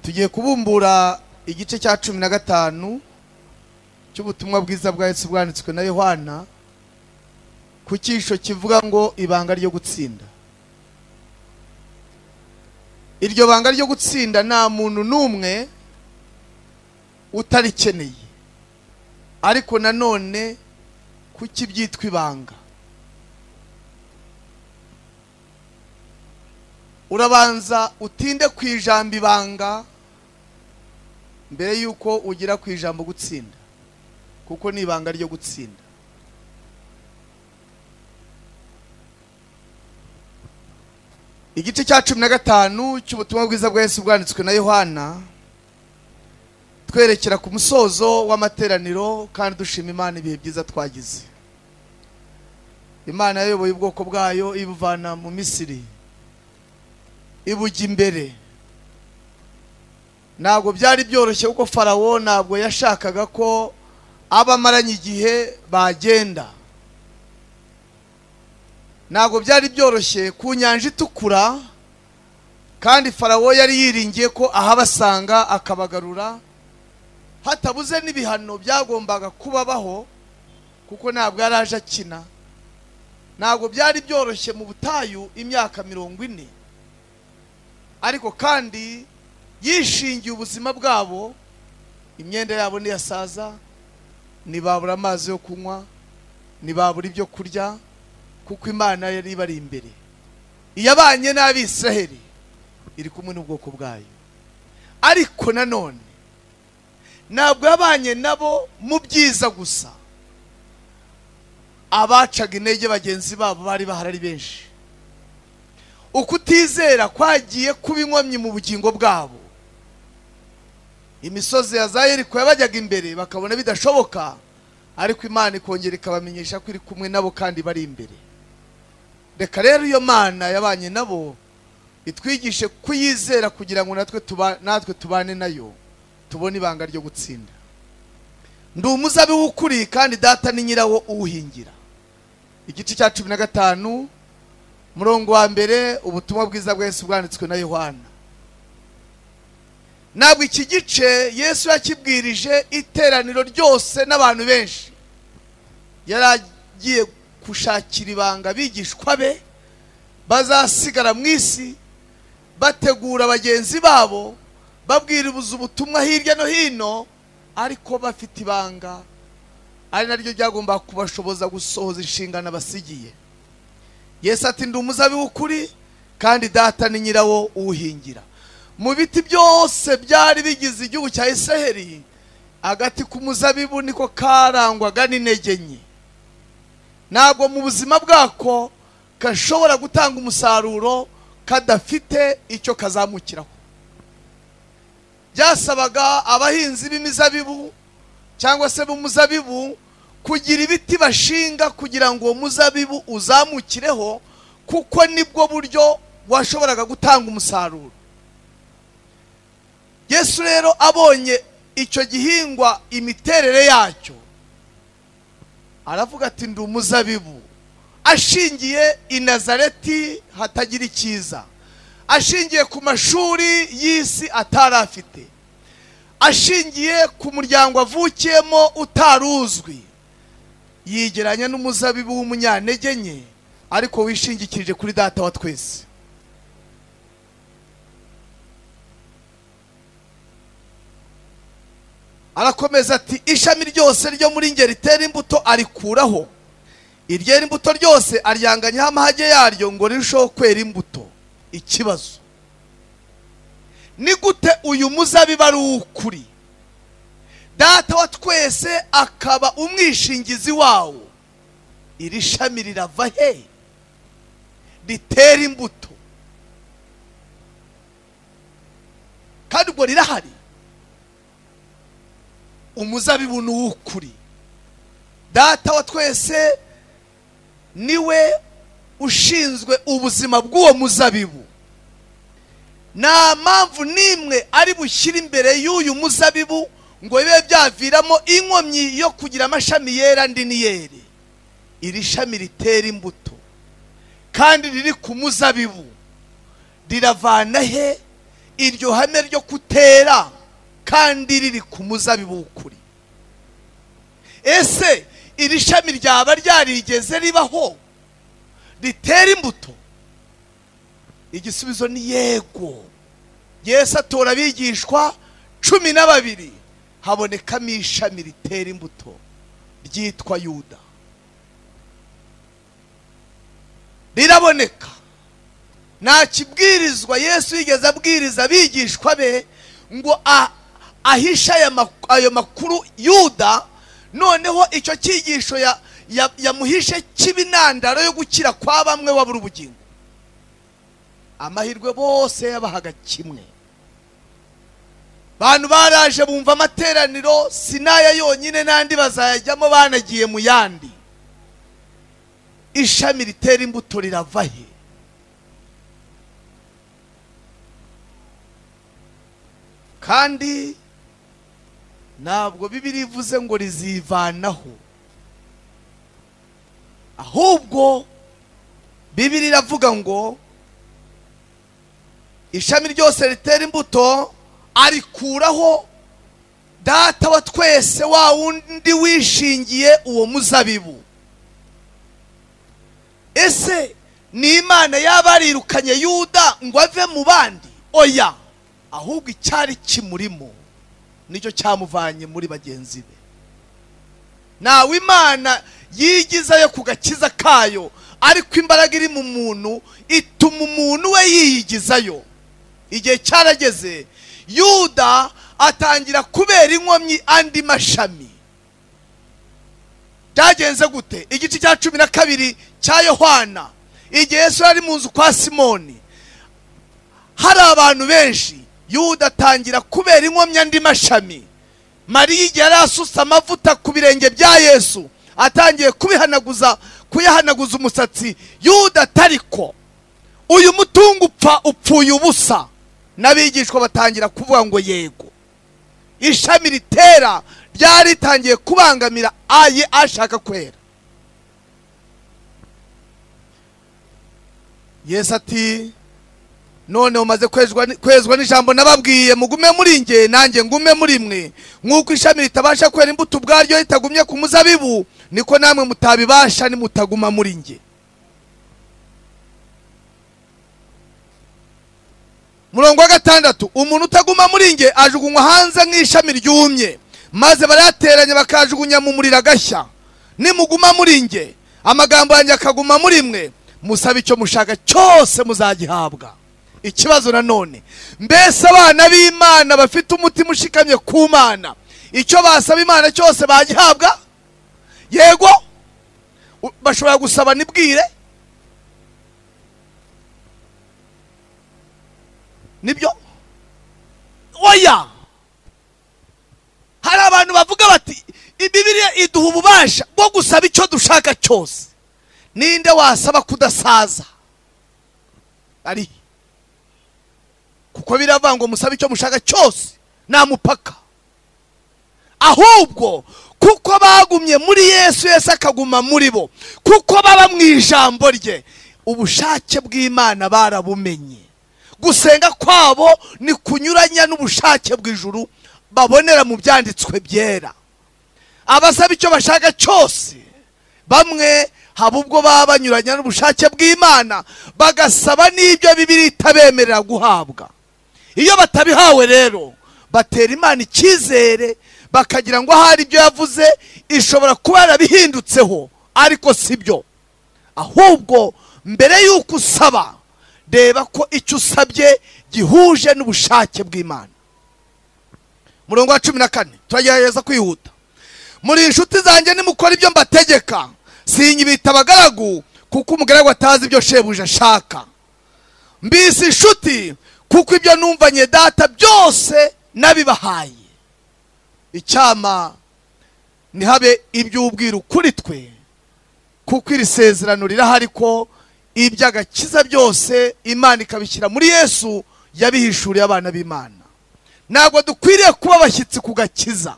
tugiye kubumbura igice cya cumi na gatanu cy'ubutumwa bwiza bwa Yesu bwanditswe na Yohana ku cyisho kivuga ngo ibanga ryo gutsinda iryo banga ryo gutsinda nta muntu n'umwe utarikeneye ariko nanone kuki byitwa ibanga urabanza utinde ku ijambo ibanga mbere y'uko ugera ku ijambo gutsinda kuko ni ibanga ryo gutsinda igice cya cumi na gatanu cy'ubutumwa bwiza bwa Yesu bwanditswe na yohana twerekera ku musozo w'amateraniro kandi dushima imana ibihe byiza twagize imana yayoboye ubwoko bwayo ibuvana mu misiri ibujya imbere ntabwo byari byoroshye kuko farawo ntabwo yashakaga ko abo amaranye igihe bagenda ntabwo byari byoroshye ku nyanja itukura kandi farawo yari yiringiye ko ahabasanga akabagarura hatabuze n'ibihano byagombaga kubabaho kuko ntabwo yari aje akina ntabwo byari byoroshye mu butayu imyaka mirongo ine ariko kandi yishingiye ubuzima bwabo imyenda yabo ntiyasaza ntibabura amazi yo kunywa ntibabura ibyo kurya kuko imana yari ibari imbere iyabanye n'abisiraheli iri kumwe n'ubwoko bwayo ariko nanone ntabwo yabanye nabo mu byiza gusa abacaga intege bagenzi babo bari bahari ari benshi ukutizera kwagiye kuba inkomyi mu bugingo bwabo imisozi ya za yeriko yabajyaga imbere bakabona bidashoboka ariko imana ikongera ikabamenyesha ko iri kumwe nabo kandi bari imbere reka rero iyo mana yabanye nabo itwigishe kuyizera kugira ngo natwe natwe tubane nayo tubone ibanga ryo gutsinda ndi umuzabibu ukuriye kandi data ni nyirawo uwuhingira igice cya cumi na gatanu murongo wa mbere ubutumwa bwiza bwa Yesu bwanditswe na yohana ntabwo iki gice yesu yakibwirije iteraniro ryose n'abantu benshi yari agiye gushakira ibanga abigishwa be bazasigara mu isi bategura bagenzi babo babwiriza ubutumwa hirya no hino ariko bafite ibanga ari naryo ryagomba kubashoboza gusohoza inshingano basigiye Yesu ati ndi umuzabibu ukuri kandi data ni nyirawo uwuhingira mu biti byose byari bigize igihugu cya isaheri agati k'umuzabibu niko karangwaga n'intege nke ntabwo mu buzima bwako gashobora gutanga umusaruro kadafite icyo kazamukiraho byasabaga abahinzi b'imizabibu cyangwa se b'umuzabibu kugira ibiti bashinga kugira ngo uwo muzabibu uzamukireho kuko nibwo buryo washoboraga gutanga umusaruro yesu rero abonye icyo gihingwa imiterere yacyo aravuga ati ndi umuzabibu ashingiye i nazareti hatagira icyiza ashingiye ku mashuri y'isi atari afite ashingiye ku muryango avukiyemo utari uzwi yigeranya n'umuzabibu w'umunyantege nke ariko wishingikirije kuri data wa twese arakomeza ati ishami ryose ryo muri ngeri ritera imbuto arikuraho iryera imbuto ryose aryanganyaho amahage yaryo ngo rirusheho kwera imbuto ikibazo ni gute uyu muzabibu ari uw'ukuri data wa twese akaba umwishingizi wawo iri shami rirava he ritera imbuto kandi ubwo rirahari umuzabibu ni uw'ukuri data wa twese niwe ushinzwe ubuzima bw'uwo muzabibu nta mpamvu n'imwe ari bushyire imbere y'uyu muzabibu ngo bibe byaviramo inkomyi yo kugira amashami yera andi niyere iri shami ritera imbuto kandi riri ku muzabibu riravana he iryo hame ryo kutera kandi riri ku muzabibu w'ukuri ese iri shami ryaba ryarigeze ribaho ritera imbuto igisubizo ni yego yesu atora abigishwa cumi na babiri habonekamo ishami ritera imbuto ryitwa yuda riraboneka nta kibwirizwa yesu yigeze abwiriza abigishwa be ngo a- ahishe aya mak- ayo makuru yuda noneho icyo cyigisho ya- ya- yamuhishe cy'ibinandaro yo gukira kwa bamwe wabura ubugingo amahirwe bose yabahaga kimwe bantu baraje bumva amateraniro sinaya yonyine n'andi bazayajyamo banagiye mu yandi ishami ritera imbuto rirava he kandi ntabwo bibiri ivuze ngo rizivanaho ahubwo bibiri iravuga ngo ishami ryose ritera imbuto arikuraho data wa twese wa wundi wishingiye uwo muzabibu ese ni imana yaba yarirukanye yuda ngo ave mu bandi oya ahubwo icyari kimurimo nicyo cyamuvanye muri bagenzi be ntawe imana yigizayo ku gakiza kayo ariko imbaraga iri mu muntu ituma umuntu we yiyigizayo igihe cyarageze yuda atangira kubera inkomyi andi mashami byagenze gute igice cya cumi na kabiri cya yohana igihe yesu yari mu nzu kwa simoni hari abantu benshi yuda atangira kubera inkomyi andi mashami mariya igihe yari asutse amavuta ku birenge bya yesu atangiye kubihanaguza kuyahanaguza umusatsi yuda atariko uyu mutungo upfa upfuye ubusa n'abigishwa batangira kuvuga ngo yego ishami ritera ryari ritangiye kubangamira aye ashaka kwera yesu ati none umaze kwezwa ni- kwezwa n'ijambo nababwiye mugume muri nge nanjye ngume muri mwe nk'uko ishami ritabasha kwera imbuto ubwaryo ritagumye ku muzabibu niko namwe mutabibasha nimutaguma muri nge murongo wa gatandatu umuntu utaguma muri nge ajugunywa hanze nk'ishami ryumye maze barayateranya bakajugunya mu muriro agashya nimuguma muri nge amagambo yanjye akaguma muri mwe musaba icyo mushaka cyose muzagihabwa ikibazo nanone mbese abana b'imana bafite umutima ushikamye ku mana icyo basaba imana cyose bagihabwa yego U- bashobora gusaba nibwire nibyo oya hari abantu bavuga bati ibibiriya iduha ububasha bwo gusaba icyo dushaka cyose ninde wasaba kudasaza ari he? kuko biravuga ngo musabe icyo mushaka cyose nta mupaka ahubwo kuko bagumye muri yesu yesu akaguma muri bo kuko baba mu ijambo rye ubushake bw'imana barabumenye gusenga kwabo ni kunyuranya n'ubushake bw'ijuru babonera mu byanditswe byera abasaba icyo bashaka cyose bamwe haba ubwo baba banyuranya n'ubushake bw'imana bagasaba n'ibyo bibiri itabemerera guhabwa iyo batabihawe rero batera imana icyizere bakagira ngo ahari ibyo yavuze ishobora kuba yarabihindutseho ariko si byo ahubwo mbere y'uko usaba reba ko icyo usabye gihuje n'ubushake bw'imana murongo wa cumi na kane turagerageza kwihuta muri inshuti zanjye nimukora ibyo mbategeka sinyibita abagaragu kuko umugaragu atazi ibyo shebuja ashaka mbisi inshuti kuko ibyo numvanye data byose nabibahaye icyama ntihabe iby'ubwiru kuri twe kuko iri sezerano rirahari ko iby'agakiza byose imana ikabishyira muri yesu yabihishuriye abana b'imana ntabwo dukwiriye kuba abashyitsi ku gakiza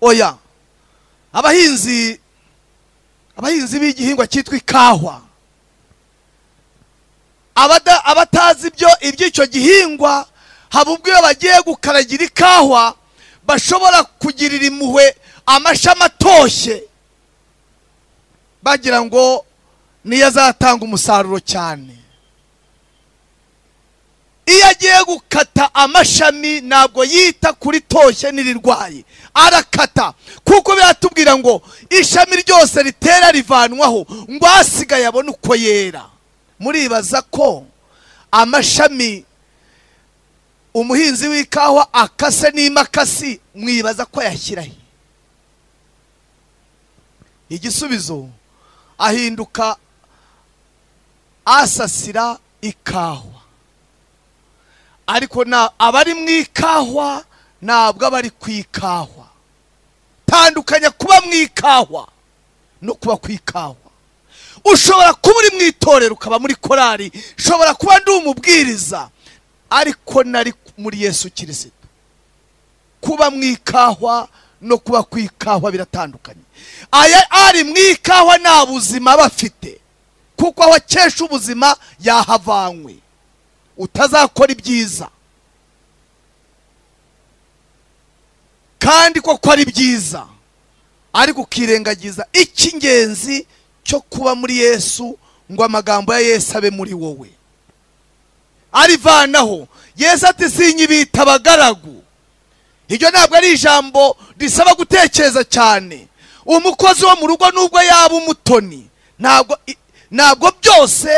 oya abahinzi abahinzi b'igihingwa cyitwa ikahwa abada- abatazi ibyo iby'icyo gihingwa haba ubwo iyo bagiye gukaragira ikahwa bashobora kugirira impuhwe amashami atoshye bagira ngo niyo azatanga umusaruro cyane iyo agiye gukata amashami ntabwo yita kuri toshye n'irirwaye arakata kuko biratubwira ngo ishami ryose ritera rivanwaho ngo asigaye abone uko yera muribaza ko amashami umuhinzi w'ikawa akase n'imakasi mwibaza ko yashyiraho igisubizo ahinduka asasira ikawa ariko na abari mu ikahwa ntabwo abari ku ikahwa tandukanya kuba mu ikahwa no kuba ku ikahwa ushobora kuba uri mu itorero ukaba muri korari ushobora kuba ndi umubwiriza ariko nari muri yesu kirisito kuba mu ikahwa no kuba ku ikahwa biratandukanye aya ari mu ikahwa nta buzima aba afite kuko aho akesha ubuzima yahavanywe utazakora ibyiza kandi koko ari byiza ariko ukirengagiza icy'ingenzi cyo kuba muri yesu ngo amagambo ya yesu abe muri wowe arivanaho yesu ati sinyibita abagaragu iryo ntabwo ari ijambo risaba gutekereza cyane umukozi wo mu rugo nubwo yaba umutoni ntabwo i- ntabwo byose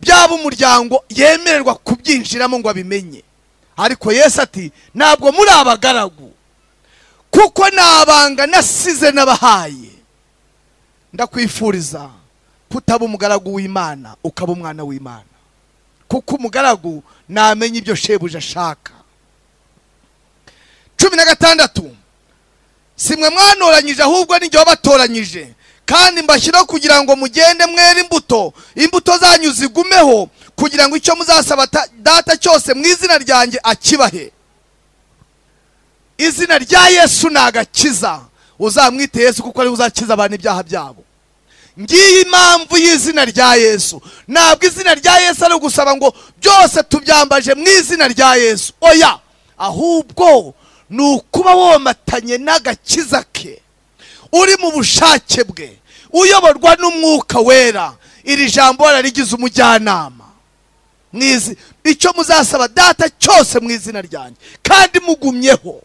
byaba umuryango yemererwa kubyinjiramo ngo abimenye ariko yesu ati ntabwo muri abagaragu kuko nabanga nasize n'abahaye ndakwifuriza kutaba umugaragu w'imana ukaba umwana w'imana kuko umugaragu namenya ibyo shebuja ashaka cumi na gatandatu si mwe mwanoranyije ahubwo ni jye wabatoranyije kandi mbashyiraho kugira ngo mugende mwere imbuto imbuto zanyu zigumeho kugira ngo icyo muzasaba ta- data cyose mu izina ryanjye akibahe izina rya yesu ni agakiza uzamwite yesu kuko ariwe uzakiza abantu ibyaha byabo ngiyi impamvu y'izina rya yesu ntabwo izina rya yesu ari ugusaba ngo byose tubyambaje mu izina rya yesu oya ahubwo ni ukuba womatanye n'agakiza ke uri mu bushake bwe uyoborwa n'umwuka wera iri jambo bararigize umujyanama mwizi icyo muzasaba data cyose mu izina ryanjye kandi mugumyeho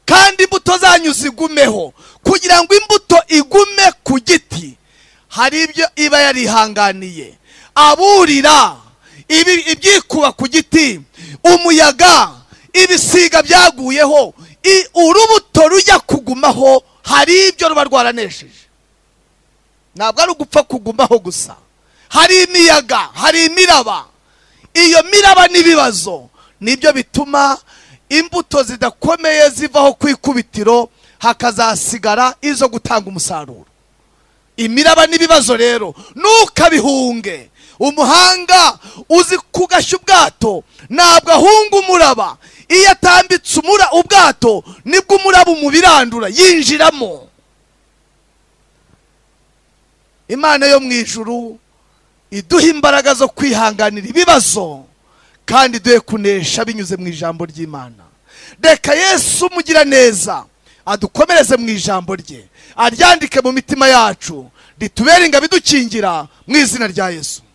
kandi imbuto zanyu zigumeho kugira ngo imbuto igume ku giti hari ibyo iba yarihanganiye aburira ibi- ibyikuba ku giti umuyaga ibisiga byaguyeho i- urubuto rujya kugumaho hari ibyo ruba rwaranesheje ntabwo ari ugupfa kugumaho gusa hari imiyaga hari imiraba iyo miraba n'ibibazo nibyo bituma imbuto zidakomeye zivaho ku ikubitiro hakazasigara izo gutanga umusaruro imiraba n'ibibazo rero ntukabihunge umuhanga uzi kugashya ubwato ntabwo ahunga umuraba iyo atambitse umura ubwato nibwo umuraba umubirandura yinjiramo imana yo mu ijuru iduha imbaraga zo kwihanganira ibibazo kandi iduhe kunesha binyuze mu ijambo ry'imana reka yesu umugira neza adukomereze mu ijambo rye aryandike mu mitima yacu ritubere ingabo idukingira mu izina rya yesu